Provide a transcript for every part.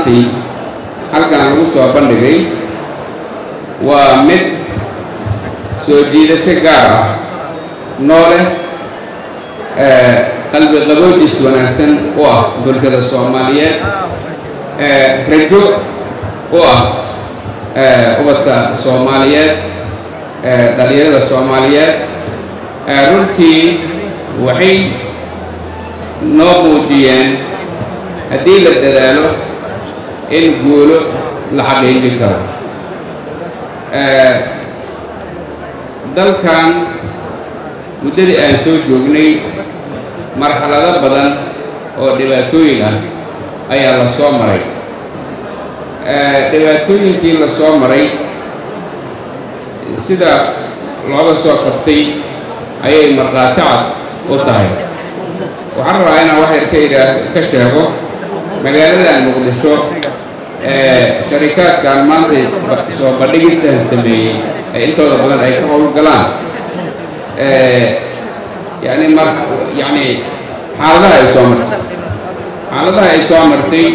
maantay halkan lagu soo bandhigay waa mid soo jiidasho gaar ah noole qalbi qaboojis wanaagsan u ah bulshada soomaaliyeed rajo u ah ubadka soomaaliyeed dhalinyarada soomaaliyeed runtii waxay noo muujiyeen haddii la dadaalo in guulo la xaqiijin karo dalkan muddadii aan soo joognay marxalado badan oo dhibaatooyin ah ayaa la soo maray dhibaatooyinkii la soo maray sida looga soo qabtay ayay markhaati cad u tahay waxaan rabaa inaan wax yar ka idhaa ka sheego magaaladan muqdisho sharikaadkan maanta soo bandhigiisaan sameeyey ee intooda badan ay ka howlgalaan yani mar yani xaaladaha ay soo martay xaaladaha ay soo martay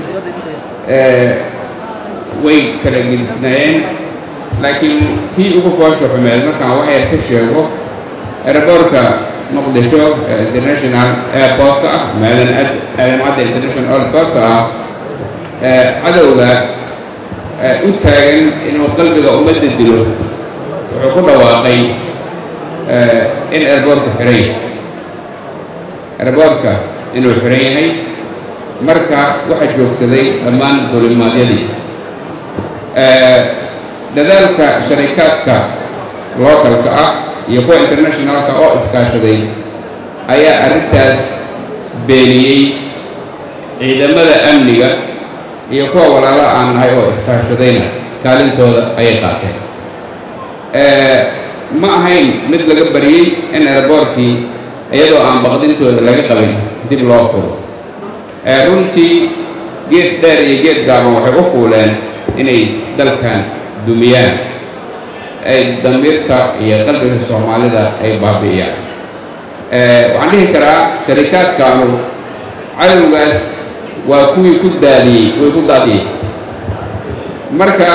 way kala gedisnaayeen laakiin tii ugu foosha xumeed markaan wax yar ka sheego aeroboortka muqdisho international airportka ah maadan aadan cadda international airportka ah cadowga u taagan inuu qalbiga ummadda dilo wuxuu ku dhawaaqay in airboortka xiran yahay airboortka inuu xiran yahay marka waxaa joogsaday dhammaan dulimaadyadii dadaalka sharikaadka localka ah iyo kuwa internationalka oo iskaashaday ayaa arrintaas beeniyey ciidamada amniga iyo kuwa walaalo aan nahay oo iskaashadayna kaalintooda ayay qaateen ma ahayn mid laga bariyey in airboortkii iyadoo aan baqdintooda laga qabin dib loo furo runtii geed dheer iyo geed gaaban waxay u fuuleen inay dalkan dumiyaan ay damiirka iyo qalbiga soomaalida ay baabi'iyaan waxaan dhihi karaa sharikaadkaanu cadowgaas waa kuwii ku daadiyey way ku daadiyey marka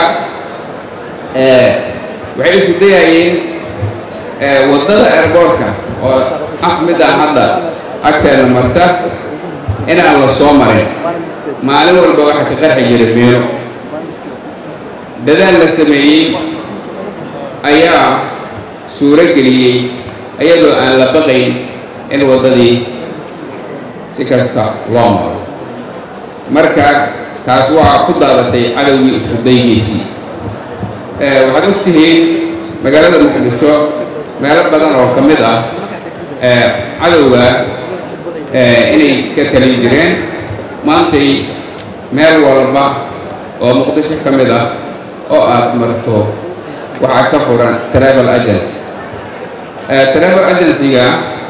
waxay isu dayayeen waddada airboortka oo ah midaan hadda agteena marta inaan la soo marin maalin walba waxaa ka qarxi jiray meelo dadaal la sameeyey ayaa suuro geliyey iyadoo aan la baqayn in waddadii si kasta loo maro marka taas waxaa ku daadatay cadowgii isu daygiisii waxaad og tihiin magaalada muqdisho meelo badan oo ka mid ah cadowga inay ka talin jireen maantay meel walba oo muqdisho ka mid ah oo aad marto waxaa ka furan travel agency travel agency-ga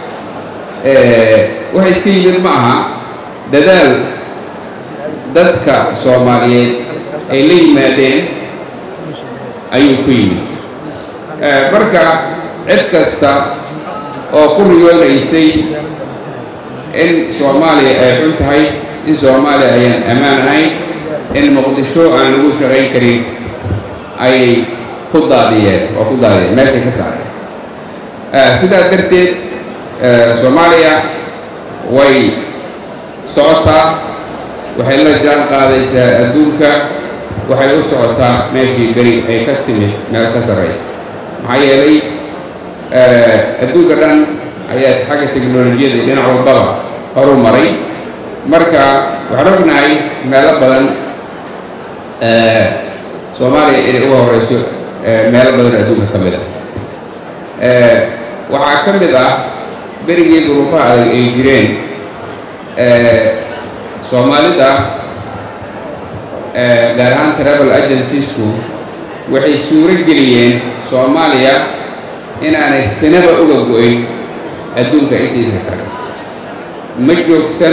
waxay iska yimid ma aha dadaal dadka soomaaliyeed ay la yimaadeen ayuu ku yimid marka cid kasta oo ku riyoonaysay in soomaaliya ay xun tahay in soomaaliya ayaan ammaan ahayn in muqdisho aan lagu shaqayn karin ayay ku daadiyeen oo ku daadiyeen meeshay ka saareen sidaa darteed soomaaliya way socotaa waxay la jaan qaadaysaa adduunka waxay u socotaa meeshii beri ay ka timid meel ka sarraysa maxaa yeelay adduunka dhan ayaa xagga teknolojiyada dhinac walbaba horu maray marka waxaan ognahay meelo badan soomaaliya inay uga horeyso meelo badan adduunka ka mid ah waxaa ka mid ah berigii duruufaha adag ay jireen soomaalida gaar ahaan travel agenciesku waxay suuro geliyeen soomaaliya inaanay sinaba uga go-in adduunka intiisa kale ma joogsan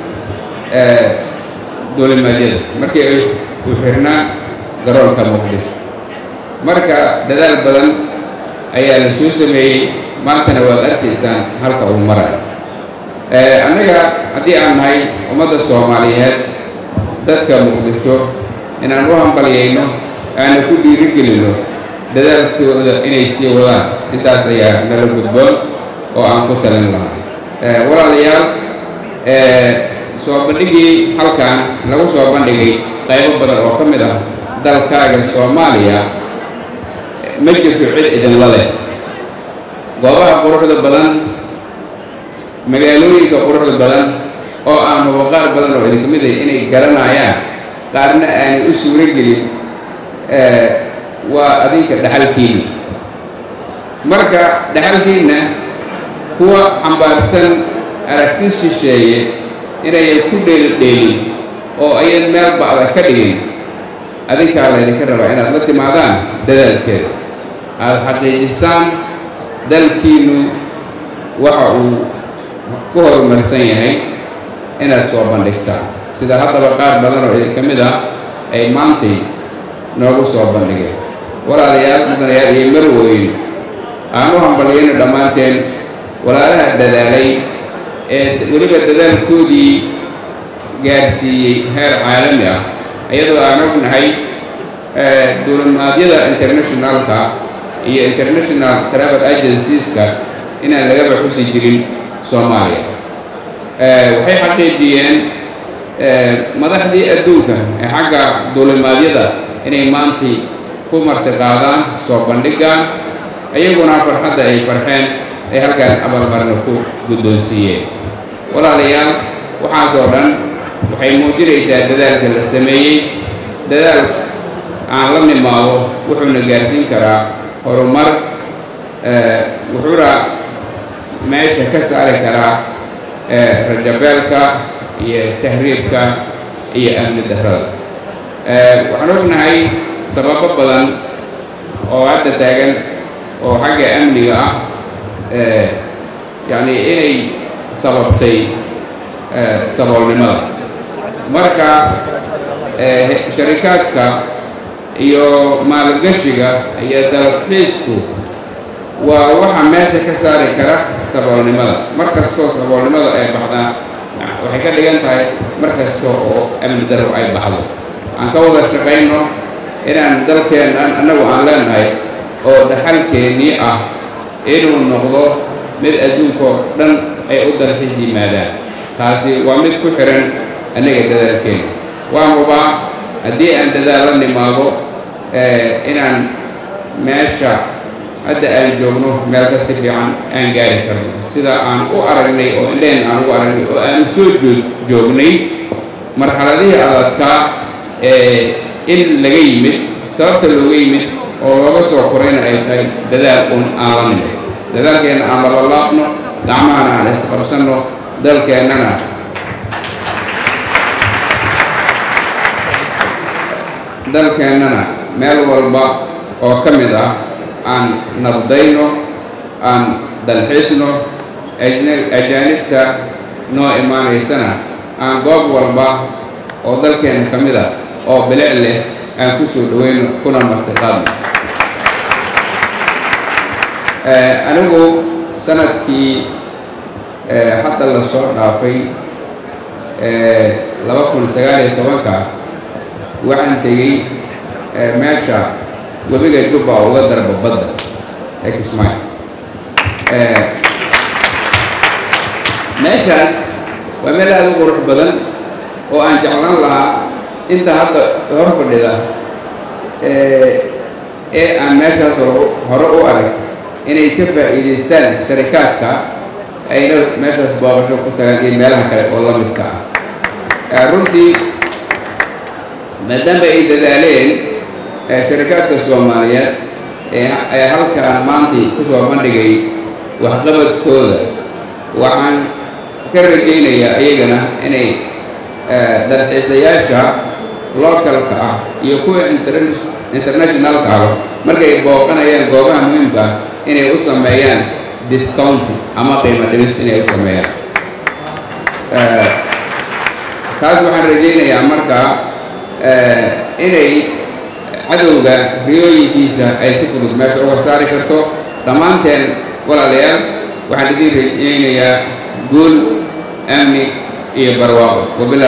duulimaadyada markii ay u xirnaa garoonka muqdisho marka dadaal badan ayaa la soo sameeyey maantana waad arkaysaan halka uu marayo annaga haddii aan nahay ummadda soomaaliyeed dadka muqdisho inaan u hambalyayno aana ku dhiirigelino dadaalkooda inay sii wadaan intaas ayaa nala gudboon oo aan ku talin lahaa walaalayaal soo bandhigii halkan lagu soo bandhigay qaybo badan oo ka mid ah dalkaaga soomaaliya ma jirto cid idinla leh goobaha quruxda badan magaalooyinka quruxda badan oo aan hubo qaar badan oo idinka mid ah inay garanayaan qaarna aanay u suuro gelin waa adinka dhaxalkiinna marka dhaxalkiinna kuwa xambaarsan aragti shisheeye inayan ku dheelidheelin oo ayan meel ba'da ka dhigin adinkaa laydinka rabaa inaad la timaadaan dadaalkeeda aada xaqiijisaan dalkiinnu waxa uu ku horumarsan yahay inaad soo bandhigtaan sida haddaba qaar badan oo idinka mid ah ay maantay noogu soo bandhigeen walaalayaal mudanayaal iyo marwooyin aan u hambalyayno dhammaanteen walaalaha dadaalay ee weliba dadaalkoodii gaadhsiiyey heer caalami ah iyadoo aan ognahay duulimaadyada internationalka iyo international travel agencieska inaan lagaba xusi jirin soomaaliya waxay xaqiijiyeen madaxdii adduunka ee xagga duulimaadyada inay maantay ku martiqaadaan soo bandhigaan iyaguna farxadda ay farxeen ay halkaan abaalmarina ku guddoonsiiyeen walaalayaal waxaasoo dhan waxay muujinaysaa dadaalka la sameeyey dadaal aan la nimaado wuxuuna gaarsiin karaa horumar wuxuuna meesha ka saari karaa rajabeelka iyo tahriibka iyo amni darrada waxaan ognahay sababo badan oo hadda taagan oo xagga amniga ah yacni inay sababtay saboolnimada marka sharikaadka iyo maalgashiga iyo dalxiisku waa waxa meesha ka saari kara saboolnimada mar kastoo saboolnimada ay baxdaan waxay ka dhigan tahay mar kasta oo amni darro ay baxdo aan ka wada shaqayno inaan dalkeennan annagu aan leenahay oo dhaxalkeennii ah inuu noqdo mid adduunkoo dhan ay u dalxiis yimaadaan taasi waa mid ku xihan annaga dadaalkeena waa hubaa haddii aan dadaal la nimaado inaan meesha hadda aan joogno meel ka si fiican aan gaari karno sida aan u aragnay oo indheen aan ugu aragnay oo aan soo joognay marxaladihii adadkaa in laga yimid sababta looga yimid oo looga soo korayna ay tahay dadaal un aan la nimid dadaalkeenna aan lalalaabno gacmahana aan isqabsanno dalkeennana dalkeennana meel walba oo ka mid ah aan nabdayno aan dalxiisno ajaanibta noo imaanaysana aan goob walba oo dalkeenna ka mid ah oo bilic leh aan ku soo dhaweyno kuna martiqaadno anigu sanadkii hadda la soo dhaafay laba kun sagaal iyo tobanka waxaan tegey meesha webiga jubba uga darba badda ee kismaayo meeshaas waa meel aada u qurux badan oo aan jeclaan lahaa inta hadda hor fadhida ee aan meeshaas hore u arag inay ka faa'iidaystaan sharikaadka ayna meeshaas booqasho ku tagaan iyo meelaha kale oo la midka ah runtii maadaama ay dadaaleen sharikaadka soomaaliyeed ee halkaan maantii ku soo bandhigay waxqabadkooda waxaan ka rajaynayaa iyagana inay dalxiisayaasha localka ah iyo kuwa internationalka ah markay booqanayaan goobaha muhiimka ah inay u sameeyaan discounti ama qiimo dhimis inay u sameeyaan taas waxaan rajaynayaa markaa inay cadowga riyooyinkiisa ay si fudud meesha uga saari karto dhammaanteen walaalayaal waxaan idiin rajaynayaa guul amni iyo barwaaqo